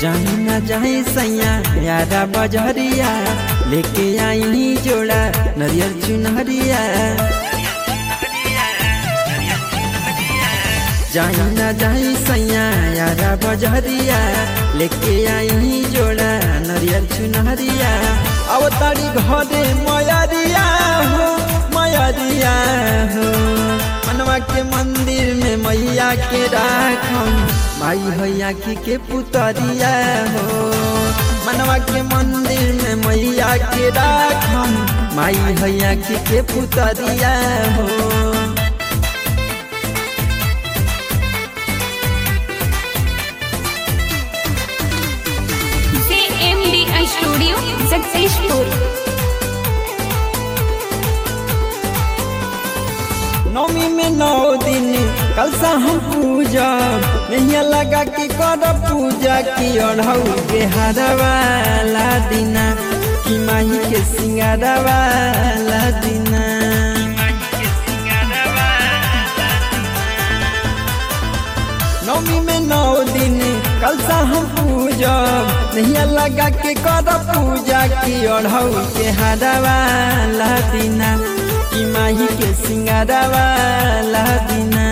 जाही ना जाही सैया यारा बजरिया लेके आई जोड़ा नरियल चुनहरिया जाही ना जाही सैया यारा बजरिया लेके आई जोड़ा नरियल चुनहरिया अब तारी घरे मयरिया हो मयरिया हो मनवा के मंदिर में मैया के राखम माई हैया की के पुतरिया हो मनवा के मंदिर में मैया के राखम माई हैया की के पुतरिया हो CMDI Studio Successful. नौमी में नौ दिन कलसा हम पूजा नैया लगा के कर पूजा की अढ़ऊ के हरवाला दिना की माही के सिंगारवाला दिना नौमी में नौ दिन कलसा हम पूजा नैया लगा के कर पूजा की अढ़ऊ के हरवाला दिना की माही के सिंगारवाला दिना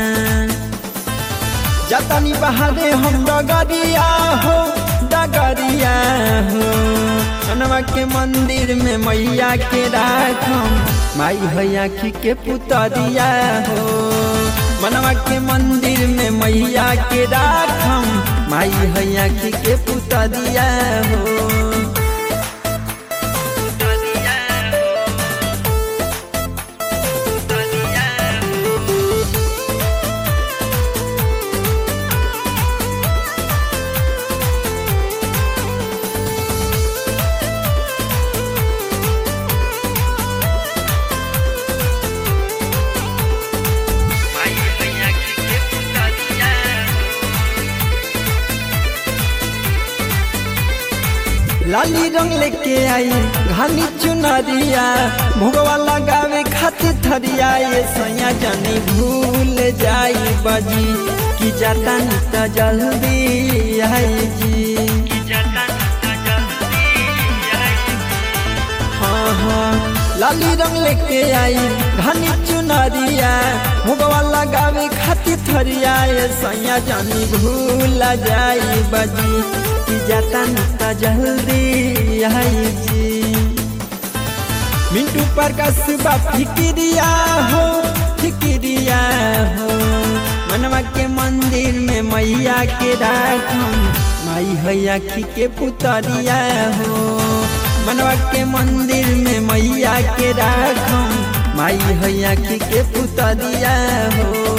जतनी बहारे हम डगरिया हो डगरिया हो कनवा के मंदिर में मैया के राखम माई हैया की के पुतरिया हो मनवा के मंदिर में मैया के राखम माई हैया की के पुतरिया हो लाली रंग लेके आई घानी चुनरिया भोगवा लगावे खातिर थरिया ये सैया जानी भूल जाई बजी कि जाता त जल्दी आई जी हाँ हाँ लाली रंग लेके आई घानी चुनरिया भोगवा लगावे खातिर थरिया ये सैया जानी भूल जाई बजी कि जाता त जल्दी आई जी मिंटू पर कसबा फिक्रिया हो फिक्रिया हो मनवा के मंदिर में मैया के राखम माई हैया की के पुतरिया हो मनवा के मंदिर में मैया के राखम माई हैया की के पुतरिया हो